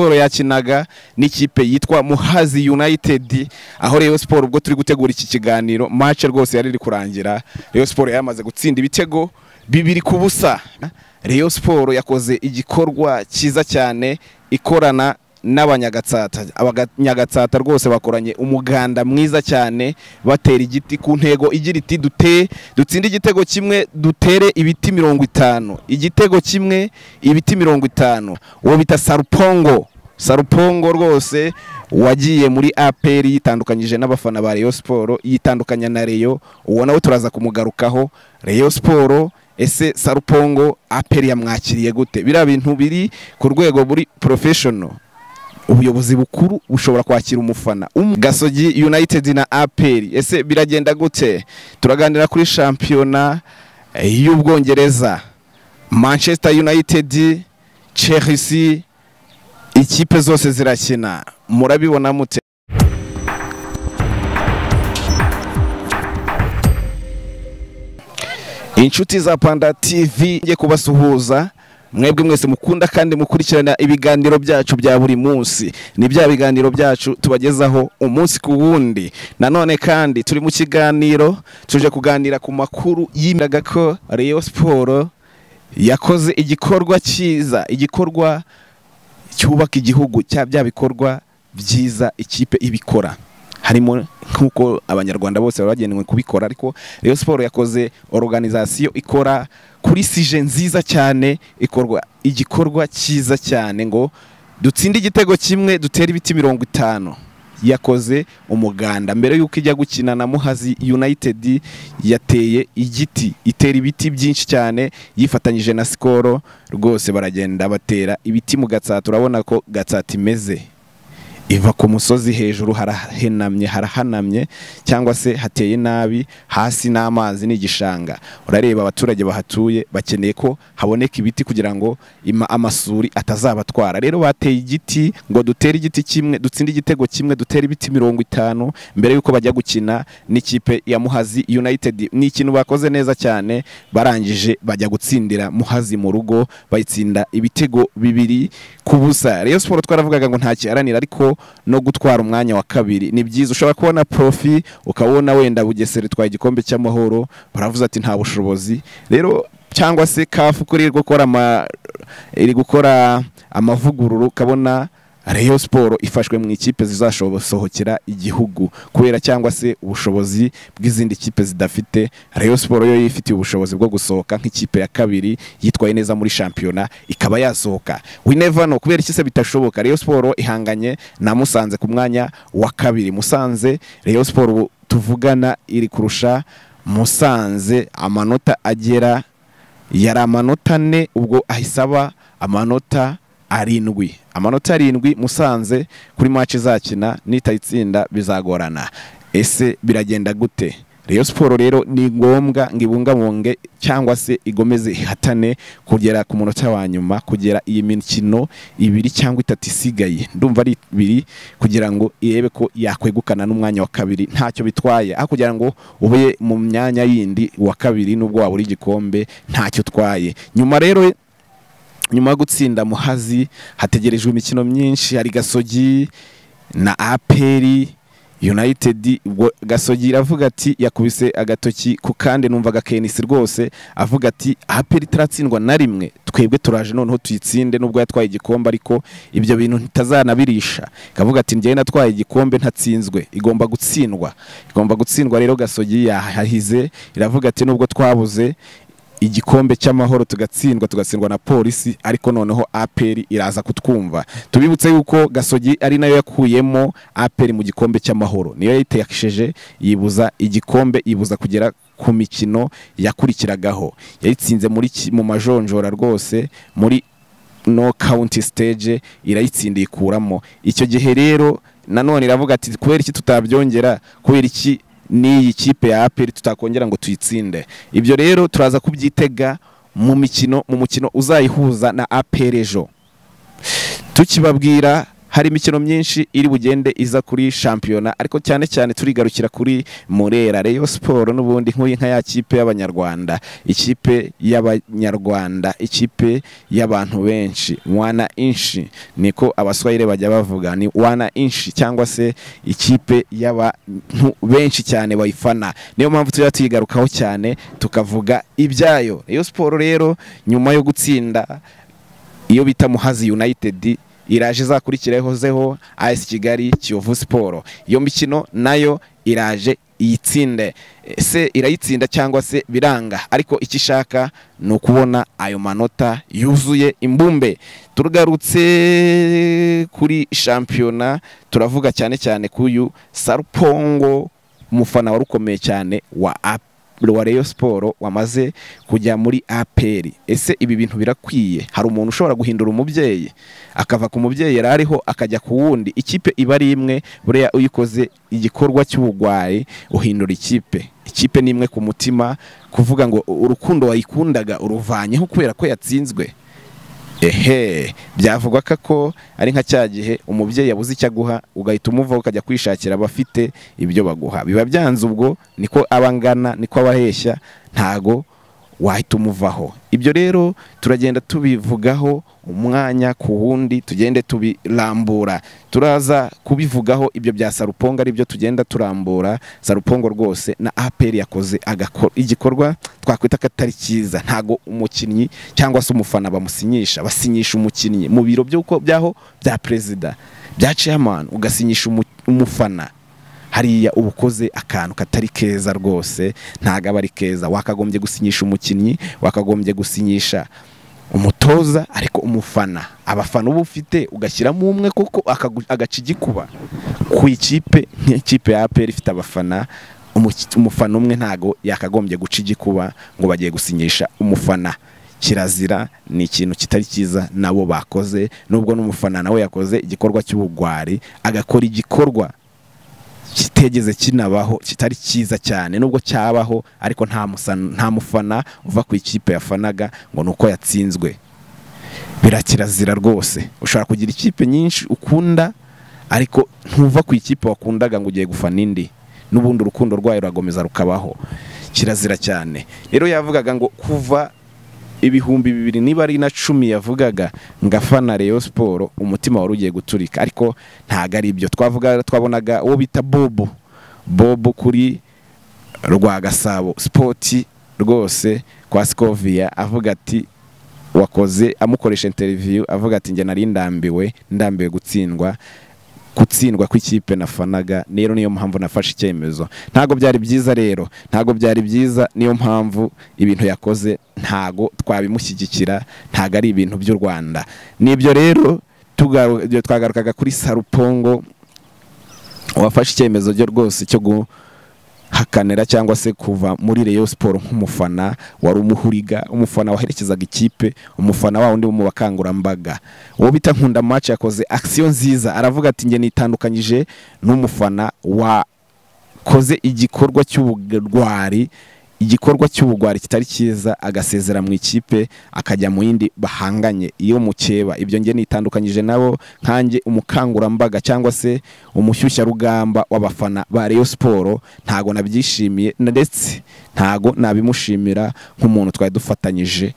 Siporo yakinaga n'ikipe yitwa Muhazi United aho Rayon Sport ubwo turi gutegura iki kiganiro match rwose yari iri kurangira Rayon Sport yamaze gutsinda ibitego bibiri ku busa Rayon Sport yakoze igikorwa cyiza cyane ikorana n'abanyagatsata abanyagatsata rwose bakoranye umuganda mwiza cyane batera igiti ku ntego igira iti dute dutsinde igitego kimwe dutere ibiti mirongo itanu igitego kimwe ibiti mirongo itanu uwo bita sarupongo sarupongo rwose wagiye muri APR yitandukanyije n'abafana ba Rayon Sport yitandukanya na Rayon uwo nawe turaza kumugarukaho Rayon Sport ese sarupongo APR yamwakiriye gute biriya bintu biri ku rwego muri professional ubuyobozi bukuru bushobora kwakira umufana Um- gasogi united na aperi ese biragenda gute turaganira kuri shampiyona eh, y'ubwongereza manchester united chelsea ikipe zose zirakina murabibona mute inshuti za panda tv ngiye kubasuhuza mwebwe mwese mukunda kandi mukurikirana ibiganiro byacu bya buri munsi ni bya biganiro byacu tubagezaho umunsi ku wundi nanone kandi turi mu kiganiro tuje kuganira ku makuru yimiraga ko Rayon Sport yakoze igikorwa cyiza igikorwa cyubaka igihugu cya bya bikorwa byiza ikipe ibikora harimo nk'uko abanyarwanda bose baba bagenewe kubikora ariko Rayon Sport yakoze organisation ikora kuri sije nziza cyane ikorwa igikorwa cyiza cyane ngo dutsinde igitego kimwe dutere ibiti mirongo itanu yakoze umuganda mbere y'uko ijya gukina na muhazi united yateye igiti itera ibiti byinshi cyane yifatanyije na sikoro rwose baragenda batera ibiti mu gatsata urabona ko gatsata imeze iva ku musozi hejuru harahenamye harahanamye cyangwa se hateye nabi hasi n'amazi ni igishanga urareba abaturage bahatuye bakeneye ko haboneka ibiti kugira ngo ima- amasuri atazabatwara rero bateye igiti ngo dutere igiti kimwe dutsinde igitego kimwe dutere ibiti mirongo itanu mbere y'uko bajya gukina n'ikipe ya muhazi united ni ikintu bakoze neza cyane barangije bajya gutsindira muhazi mu rugo bayitsinda ibitego bibiri ku busa Rayon Sport twaravugaga ngo nta kiharanira ariko no gutwara umwanya wa kabiri ni byiza ushobora kubona profi ukabona wenda Bugesera itwaye igikombe cy'amahoro baravuze ati nta bushobozi rero cyangwa se kafu kuri iri gukora ama iri gukora amavugururu ukabona Rayon Sport ifashwe mu ikipe zizashobosohokera igihugu kubera cyangwa se ubushobozi bw'izindi kipe zidafite Rayon Sport yo yifitiye ubushobozi bwo gusohoka nk'ikipe ya kabiri yitwaye neza muri shampiyona ikaba yasohoka we never know kubera iki se bitashoboka Rayon Sport ihanganye na Musanze ku mwanya wa kabiri Musanze Rayon Sport ubu tuvugana iri kurusha Musanze amanota agera yari amanota ane ubwo ahisaba amanota arindwi amanota arindwi musanze kuri match izakina nitayitsinda bizagorana ese biragenda gute Rayon Sport rero ni ngombwa ngo ibungabunge cyangwa se igomeze ihatane kugera ku munota wa nyuma kugera iyi mikino ibiri cyangwa itatu isigaye ndumva ari ibiri kugira ngo irebe ko yakwegukana n'umwanya wa kabiri ntacyo bitwaye aho kugira ngo ube mu myanya yindi wa kabiri nubwo wabura igikombe ntacyo utwaye nyuma rero nyuma yo gutsinda muhazi hategerejwe imikino myinshi hari gasogi na aperi united ubwo gasogi iravuga ati yakubise agatoki ku kandi numvaga kenisi rwose avuga ati aperi itaratsindwa na rimwe twebwe turaje noneho tuyitsinde nubwo yatwaye igikombe ariko ibyo bintu ntitazanabirisha ikavuga ati njyewe natwaye igikombe ntatsinzwe igomba gutsindwa igomba gutsindwa rero gasogi yahahize iravuga ati nubwo twabuze igikombe cy'amahoro tugatsindwa tugatsindwa na polisi ariko noneho aperi iraza kutwumva tubibutse yuko gasogi ari nayo yakuyemo aperi mu gikombe cy'amahoro niyo yayiteshije yibuza igikombe yibuza kugera ku mikino yakurikiragaho yayitsinze muri ki- mu majonjora rwose muri no county stage irayitsinda ikuramo icyo gihe rero nanone iravuga ati kubera iki tutabyongera kubera iki n'iyi kipe ya APR tutakongera ngo tuyitsinde ibyo rero turaza kubyitega mu mikino mu mukino uzayihuza na APR ejo tukibabwira hari imikino myinshi iri bugende iza kuri shampiyona ariko cyane cyane turigarukira kuri murera reyo siporo n'ubundi nk'uyu nka ya kipe y'abanyarwanda ikipe y'abanyarwanda ikipe y'abantu benshi wana inshi niko abaswahili bajya bavuga ni wana inshi cyangwa se ikipe y'abantu benshi cyane bayifana niyo mpamvu tujya tuyigarukaho cyane tukavuga ibyayo reyo siporo rero nyuma yo gutsinda iyo bita muhazi united iraje izakurikiraho AS kigali kiyovu siporo iyo mikino nayo iraje iyitsinde se irayitsinda cyangwa se biranga ariko icyo ishaka ni ukubona ayo manota yuzuye imbumbe turugarutse kuri shampiyona turavuga cyane cyane k'uyu sarupongo umufana wari ukomeye cyane wa apu wa Rayon siporo wamaze kujya muri aperi ese ibi bintu birakwiye hari umuntu ushobora guhindura umubyeyi akava ku mubyeyi yari ariho akajya ku wundi ikipe iba ari imwe buriya uyikoze igikorwa cy'ubugwayi uhindura ikipe ikipe ni imwe ku mutima kuvuga ngo urukundo wayikundaga uruvanyeho kubera ko yatsinzwe ehe byavugwa ko ari nka cya gihe umubyeyi yabuze icyo aguha ugahita umuvaho ukajya kwishakira abafite ibyo baguha biba byanze ubwo niko aba angana niko aba aheshya ntago wahita umuvaho ibyo rero turagenda tubivugaho umwanya ku wundi tugende tubirambura turaza kubivugaho ibyo bya sarupongo aribyo tugenda turambura sarupongo rwose na aperi yakoze igikorwa twakwita ko atari cyiza ntago umukinnyi cyangwa se umufana bamusinyisha basinyisha umukinnyi mu biro by'uko byaho bya perezida bya ceyamani ugasinyisha umufana hariya uba ukoze akantu katari keza rwose ntago aba ari keza wakagombye gusinyisha umukinnyi wakagombye gusinyisha umutoza ariko umufana abafana uba ufite ugashyiramo umwe kuko agaca igikuba ku ikipe nk'ikipe ya aperi ifite abafana umufana umwe ntago yakagombye guca igikuba ngo bagiye gusinyisha umufana kirazira ni ikintu kitari cyiza nabo bakoze nubwo n'umufana nawe yakoze igikorwa cy'ubugwari agakora igikorwa kitegeze kinabaho kitari cyiza cyane nubwo cyabaho ariko nta mufana uva ku ikipe yafanaga ngo ni uko yatsinzwe birakirazira rwose ushobora kugira ikipe nyinshi ukunda ariko ntuva ku ikipe wakundaga ngo ugiye gufana indi n'ubundi urukundo rwayo rurakomeza rukabaho kirazira cyane rero yavugaga ngo kuva ibihumbi bibiri niba ari na cumi yavugaga ngafana reyo siporo umutima wari ugiye guturika ariko ntabwo ari ibyo twavuga twabonaga uwo bita bobo bobo kuri rwa gasabo sipoti rwose kwa sikoviya avuga ati wakoze amukoresha interiviyu avuga ati njye nari ndambiwe ndambiwe gutsindwa gutsindwa kw'ikipe nafanaga rero niyo mpamvu nafashe icyemezo ntabwo byari byiza rero ntabwo byari byiza niyo mpamvu ibintu yakoze ntabwo twabimushyigikira ntabwo ari ibintu by'u rwanda nibyo rero twagarukaga kuri sarupongo wafashe icyemezo cyo rwose cyo guhakanira cyangwa se kuva muri reyo siporo nk'umufana wari umuhuriga umufana waherekezaga ikipe umufana wa undi mu bakangurambaga uwo bita nkunda maci yakoze akisiyo nziza aravuga ati njye nitandukanyije n'umufana wakoze igikorwa cy'ubugwari igikorwa cy'ubugwari kitari cyiza agasezera mu ikipe akajya mu yindi bahanganye iyo mukeba ibyo nge nitandukanyije nabo nkanjye umukangurambaga cyangwa se umushyushyarugamba w'abafana ba Rayon siporo ntago nabyishimiye ndetse ntago nabimushimira nk'umuntu twari dufatanyije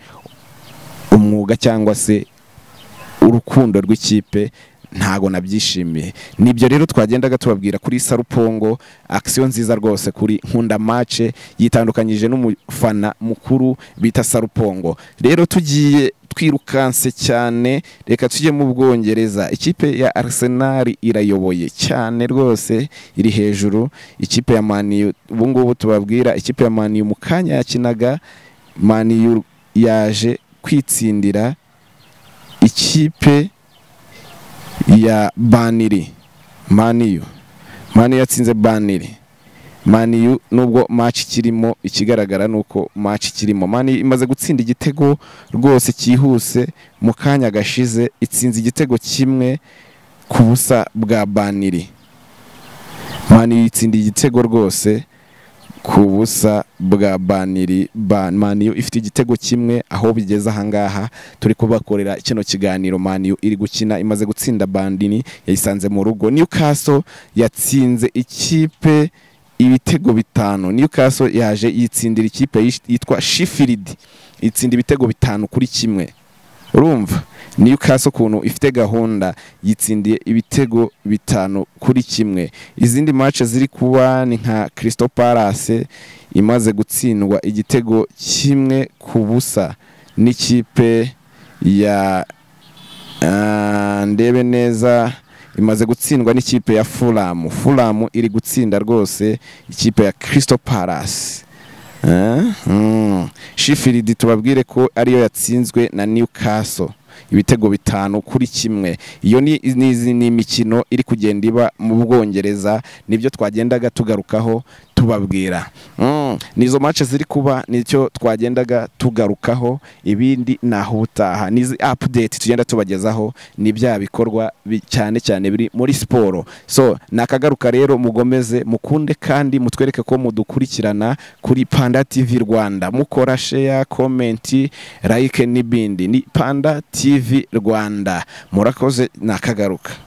umwuga cyangwa se urukundo rw'ikipe ntago nabyishimiye nibyo rero twagendaga tubabwira kuri sarupongo akisiyo nziza rwose kuri nkunda mace yitandukanyije n'umufana mukuru bita sarupongo rero tugiye twirukanse cyane reka tujye mu bwongereza ikipe ya Arsenal irayoboye cyane rwose iri hejuru ikipe ya maniyu ubungubu tubabwira ikipe ya maniyu mu kanya yakinaga maniyu yaje kwitsindira ikipe ya baniri maniyu maniyu yatsinze baniri maniyu nubwo maci kirimo ikigaragara ni uko maci kirimo maniyu imaze gutsinda igitego rwose cyihuse mu kanya gashize itsinze igitego kimwe ku busa bwa baniri maniyu itsinda igitego rwose ku busa bwa baniri ban maniyu ifite igitego kimwe aho bigeze ahangaha turi kubakorera kino kiganiro maniyu iri gukina imaze gutsinda bandini yayisanze mu rugo newcastle yatsinze ikipe ibitego bitanu newcastle yaje yitsindira ikipe yish- yitwa shifiridi itsinda ibitego bitanu kuri kimwe urumva newcastle ukuntu ifite gahunda yitsindiye ibitego bitanu kuri kimwe izindi match ziri kuba ni nka Crystal Palace imaze gutsindwa igitego kimwe ku busa n'ikipe ya ah, ndebe neza imaze gutsindwa n'ikipe ya Fulham Fulham iri gutsinda rwose ikipe ya Crystal Palace Eh? Mm. Sheffield tubabwire ko ariyo yatsinzwe na Newcastle ibitego bitanu kuri kimwe iyo ni ni- ni- ni imikino iri kugenda iba mu Bwongereza nibyo twagendaga tugarukaho tubabwira mm. nizo match ziri kuba nicyo twagendaga tugarukaho ibindi naho ubutaha nizi update tugenda tubagezaho ni bya bikorwa bi- cyane cyane biri muri siporo so nakagaruka rero mugomeze mukunde kandi mutwereke ko mudukurikirana kuri panda tv rwanda mukora sheya komenti like n'ibindi ni panda tv rwanda murakoze nakagaruka